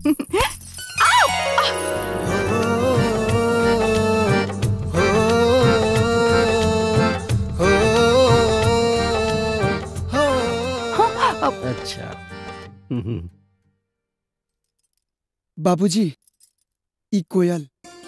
अच्छा हम्म, बाबूजी ई कोयल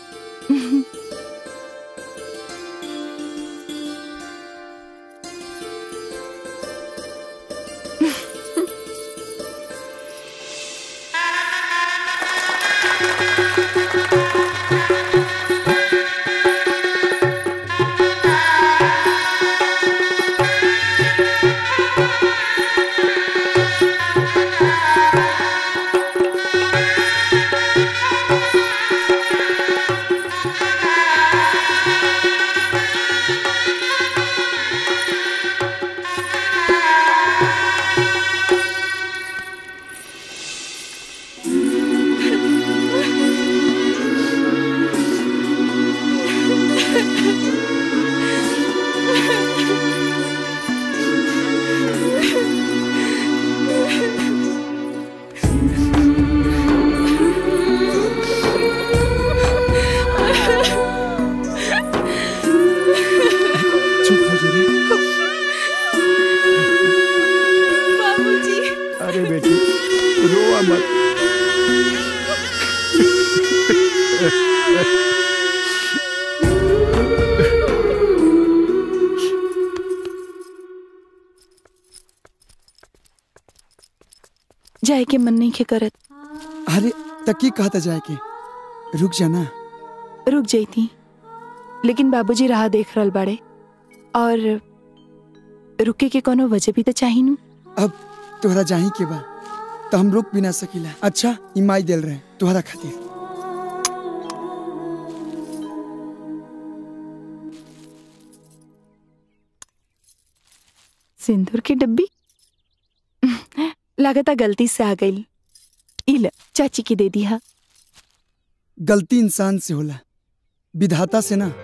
चुप हो जा रे बाबूजी अरे बेटी रोआ मत जाए के मन नहीं के करत अरे तकी कहता जाए के रुक जाना रुक जाती लेकिन बाबूजी राह देख रहल बाड़े और रुके के कोनो वजह भी तो चाही नु अब तोहरा जाही के बा तो हम रुक भी ना सकीला अच्छा इमाई दिल रहे तोहरा खातिर सिंदूर की डब्बी लागता गलती से आ गई इल चाची की दे दिया गलती इंसान से होला विधाता से ना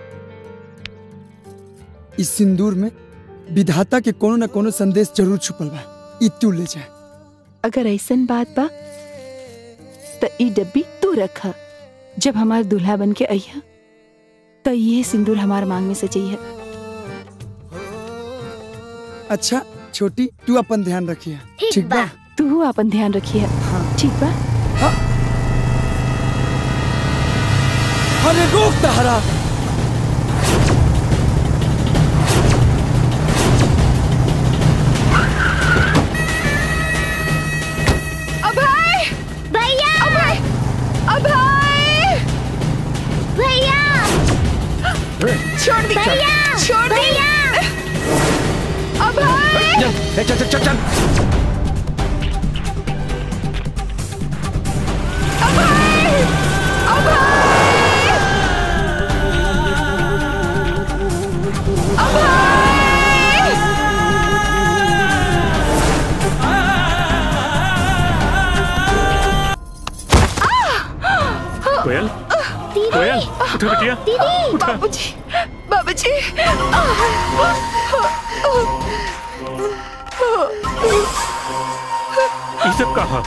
इस सिंदूर में विधाता के कोनो न कोनो संदेश जरूर छुपल बा ई तू ले जा अगर ऐसन बात बा तो ई डब्बी तू रख जब हमार दूल्हा बन के अइहा तो ये सिंदूर हमार मांग में सजइहा अच्छा छोटी तू अपन ध्यान रखिए ठीक बा तू अपन ध्यान रखिए हाँ। ठीक बा अरे रोक तहरा अभय भैया अभय अभय भैया छोड़ दी भैया छोड़ दी भैया अभय चल चल चल चल अभय अभय अभय कोयल कोयल उठो बिटिया दीदी बाबूजी बाबूजी ये सब कहा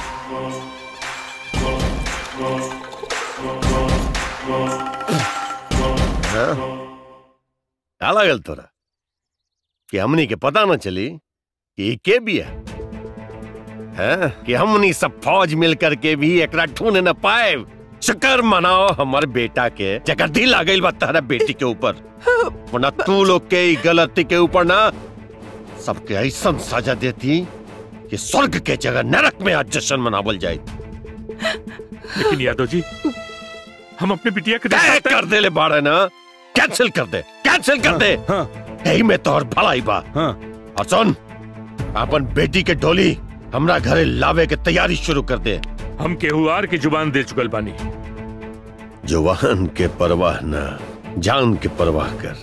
क्या लागल तोरा कि हमनी के पता न चली कि ई के बिया हैं कि हमनी सब फौज मिल करके भी एकरा ढूंढ न पाए शुक्र मनाओ हमर बेटा के जगह दिल आ गइल बा तहरा बेटी के ऊपर वरना तू लोग के ई गलती के ऊपर ना सबके ऐसन सजा देती कि स्वर्ग के जगह नरक में आज जश्न मनावल जाए लेकिन यादव जी हम अपने बिटिया के तय देख कर दे ले बाड़े ना कैंसिल कर दे कैंसिल कर दे हाँ यही में तोहर भलाई बा हाँ और सुन अपन बेटी के डोली हमरा घरे लावे के तैयारी शुरू कर दे हम केहुआर की जुबान दे चुकल बानी जवान के परवाह न जान के परवाह कर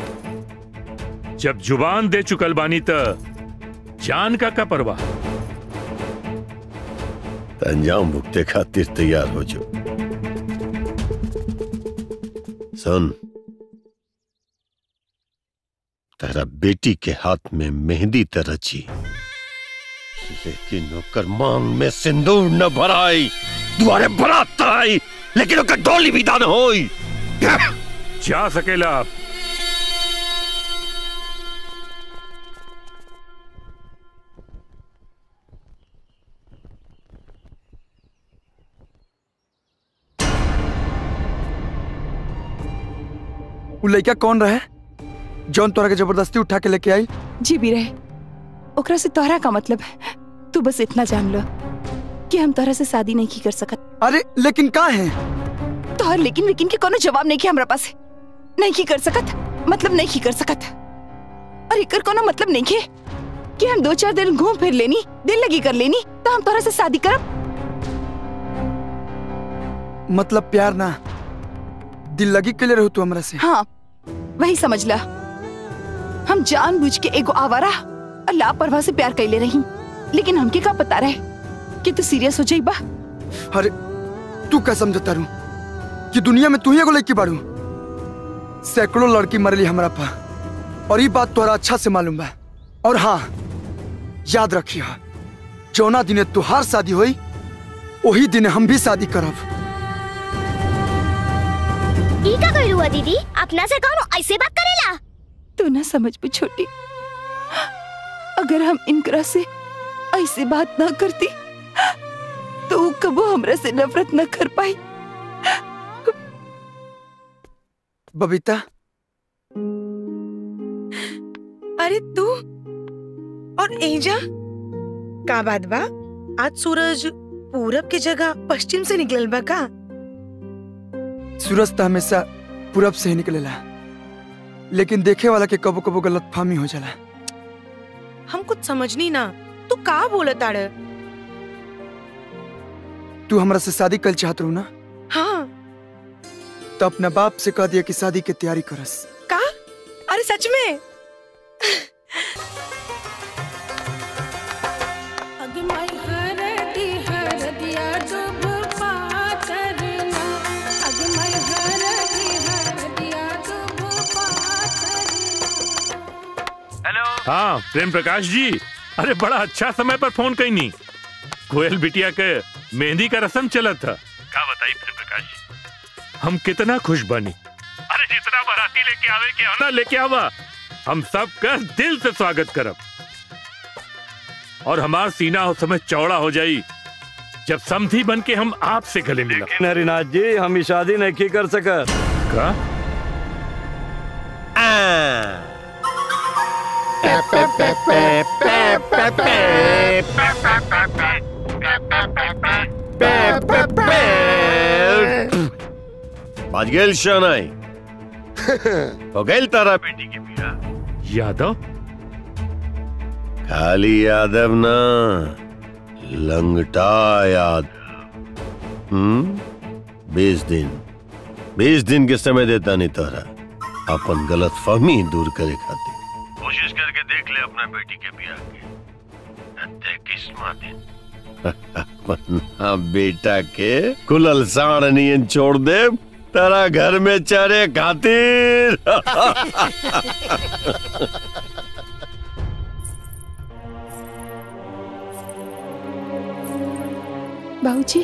जब जुबान दे चुकल बानी त जान का का परवाह त अंजाम भुगते खातिर तैयार हो जो सुन तेरा बेटी के हाथ में मेहंदी त रची लेकिन ओकर मांग में सिंदूर न भराई दुआरे बरात आई लेकिन ओकर डोली विदा न होई जा सकेला आप उ लड़का कौन रहे जौन तोरा के जबरदस्ती उठा के लेके आई जी भी रहे ओकरा से तोहरा का मतलब है तू बस इतना जान लो कि हम तोहरा से शादी नहीं की कर सकत अरे लेकिन का है तोहर लेकिन लेकिन के कोनो जवाब नहीं किया हमरा पास नहीं की कर सकत मतलब नहीं की कर सकत और एकर कोनो मतलब नहीं के कि हम दो चार दिन घूम फिर लेनी दिल लगी कर लेनी तो हम तोहरा से शादी करब मतलब प्यार ना दिल लगी के लिए रहो तू हमरा से हाँ वही समझ ला हम जानबूझ के एगो आवारा और लापरवाह से प्यार कैले रही लेकिन हमके का पता रहे कि तू सीरियस हो जाइबा अरे तू क्या समझता रू कि दुनिया में तू ही एगो लड़की बारू सैकड़ों लड़की मरली हमरा पा और ये बात तोहरा अच्छा से मालूम बा और हाँ याद रखियो जौना दिने तुहार शादी होई वही दिन हम भी शादी करब ई का कइलू हुआ दीदी अपना से कौन ऐसे बात करेला तू ना समझ भी छोटी अगर हम इनकरा से ऐसे बात ना करती तो ऊ कबो हमरा से नफरत न कर पाई बबीता अरे तू और एजा का बात बा आज सूरज पूरब के जगह पश्चिम से निकलल बा का सूरज तो हमेशा पूरब से ही निकलेला लेकिन देखे वाला के कबो कबो गलत फहमी हो जाला हम कुछ समझनी ना तू का बोलत आड़ तू हमरा से शादी कल चाहत रहू ना हाँ तो अपना बाप से कह दिया कि शादी के तैयारी करस का अरे सच में हाँ प्रेम प्रकाश जी अरे बड़ा अच्छा समय पर फोन कई नहीं कोयल बिटिया के मेहंदी का रस्म चला था क्या बताई प्रेम प्रकाश जी हम कितना खुश बनी अरे जितना बाराती लेके आवे के आना लेके आवा हम सब का दिल से स्वागत करब और हमार सीना उस समय चौड़ा हो जाई जब समधी बन के हम आपसे गले मिला हरिनाथ जी हम ई शादी नहीं कर सकत का बाज गेल शनाई हो गेल तारा बेटी के बिया यादव खाली यादव ना लंगटा याद हम्म बीस दिन बीस दिन के समय देता नहीं तोहरा अपन गलत फहमी दूर करे खातिर कोशिश करके देख ले अपना बेटी के बिया के देख किस्मत दिन अपना बेटा के कुलल साण नियन छोड़ दे तेरा घर में चरे खातिर बाबूजी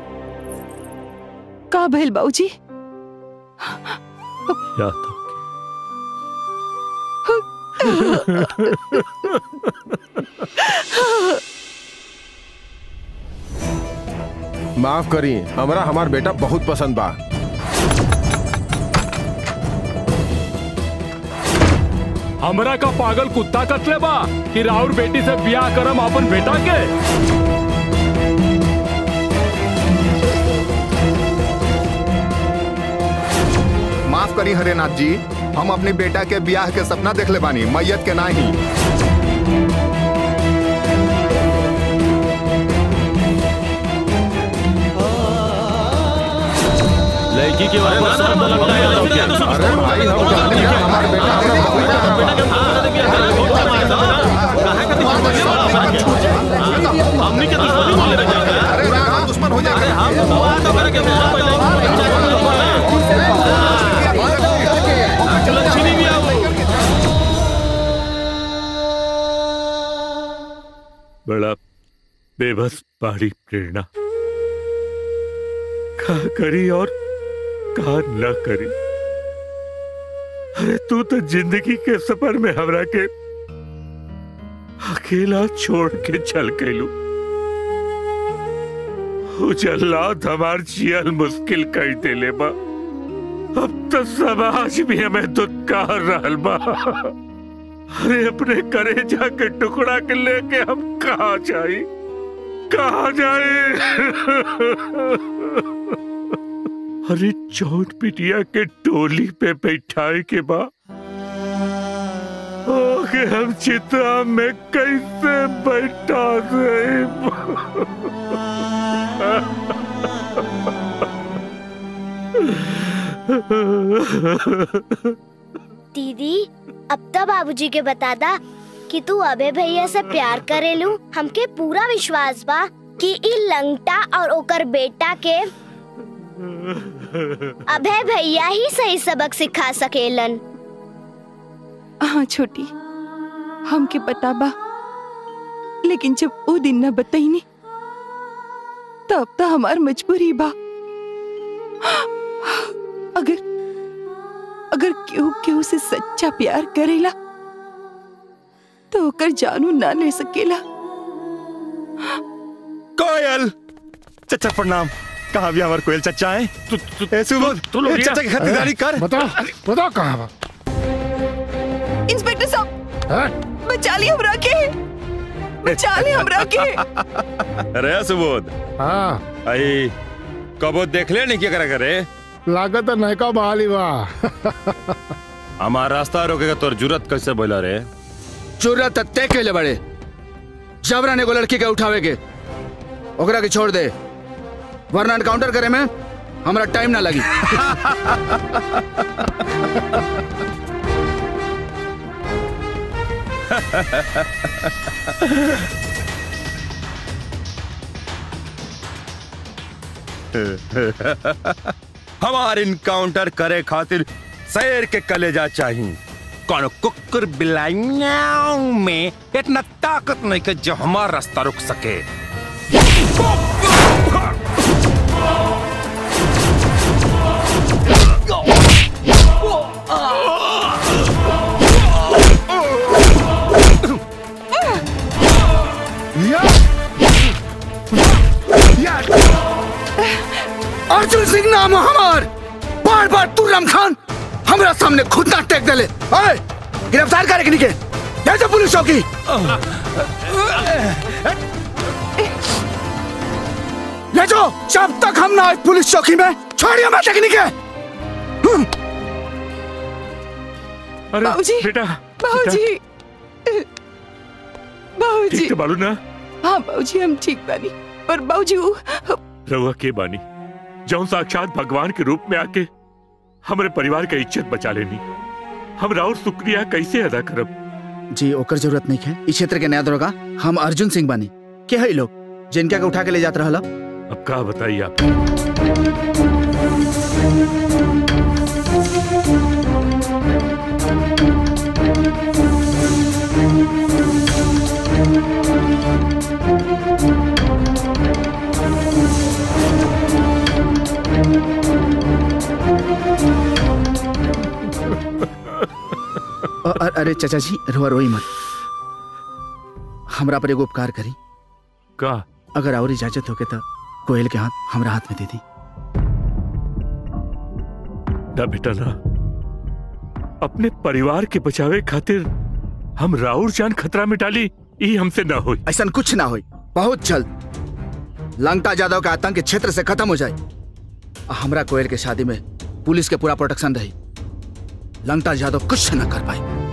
का भइल बाबूजी यादव माफ करी हमरा हमार बेटा बहुत पसंद बा हमरा का पागल कुत्ता कतले बा कि राउर बेटी से बियाह करम अपन बेटा के माफ करी हरेनाथ जी हम अपने बेटा के ब्याह के सपना देखले बानी मैयत के नाही लड़की के बारे में सब लगता है यादव के। अरे भाई हम जानते हैं हमारे बेटा हमरा हमनी के दुश्मनी बोले रहे हैं। अरे ना हम दुश्मन हो जाएंगे हम दुआ तो करे के मुंह पहले लक्ष्मी भी आओ बड़ा बेबस पहाड़ी प्रेरणा का करी और का न करी अरे तू तो जिंदगी के सफर में हमरा के अकेला छोड़ के चल गईलू उजल्लात हमार जियल मुश्किल कर देले बा अब तो समाज भी हमें दुत्कार रहल बा अरे अपने करेजा के टुकड़ा के लेके हम कहा जाई कहा जाए अरे चौट पिटिया के टोली पे बैठाए के बा ओके हम चिता में कैसे बैठा रहे दीदी अब तो बाबूजी के बता दा कि तू अबे भैया से प्यार करेलू हमके पूरा विश्वास बा कि ई लंगटा और ओकर बेटा के अभय भैया ही सही सबक सिखा सकेलन हाँ छोटी हमके पता बा लेकिन जब वो दिन न बताईनी तब तो हमार मजबूरी बा अगर अगर केहू केहू से सच्चा प्यार करेला तो ओकर जानू ना ले सकेला कोयल चचा प्रणाम कहाँ भी हमारे कोयल चचा है तू तू ए सुबोध तू लोग ए, चचा की खरीदारी कर बताओ बताओ कहाँ बा इंस्पेक्टर साहब हाँ? बचा ली हमरा के बचा ली हमरा के अरे सुबोध हाँ आई कबो देख ले नहीं क्या करा करे लागत है नयका बहाली बा हमार रास्ता रोकेगा तोर जरूरत कैसे बोला रे जरूरत तय के ले बड़े जबरन एगो लड़की के उठावे के ओकरा के छोड़ दे वरना एनकाउंटर करे में हमरा टाइम ना लगी हमार इनकाउंटर करे खातिर शेर के कलेजा चाहिए कौन कुकुर बिलाइयाओं में इतना ताकत नहीं कि जो हमारा रास्ता रुक सके अर्जुन सिंह नाम है हमार बार बार तू रमखान हमरा सामने खुद ना टेक देले ओए गिरफ्तार करे के जैसे पुलिस चौकी ले जाओ जब तक हम ना आए पुलिस चौकी में छोड़िए मैं टेक्निक है अरे बाबूजी बेटा बाबूजी बाबूजी ठीक तो बालू ना हाँ बाबूजी हम ठीक बानी पर बाबूजी वो रहुआ के बानी जौन साक्षात भगवान के रूप में आके हमारे परिवार का इज्जत बचा लेनी हम राउर शुक्रिया कैसे अदा करब जी ओकर जरूरत नहीं है इस क्षेत्र के नया दरोगा हम अर्जुन सिंह बानी के है लोग जिनका के उठा के ले जात रहला अब का बताइए आप अ- अ- अरे चाचा जी रोआ रोई मत हमरा पर एगो उपकार करी का अगर और इजाजत होके तो कोयल के हाथ हमरा हाथ में दे दी ना बेटा ना अपने परिवार के बचावे खातिर हम राउर जान खतरा में डाली ई हमसे ना होई ऐसा कुछ ना हो बहुत जल्द लंगटा यादव का आतंक इस क्षेत्र से खत्म हो जाए आ हमरा कोयल के शादी में पुलिस के पूरा प्रोटेक्शन रही लंगटा यादव कुछ न कर पाए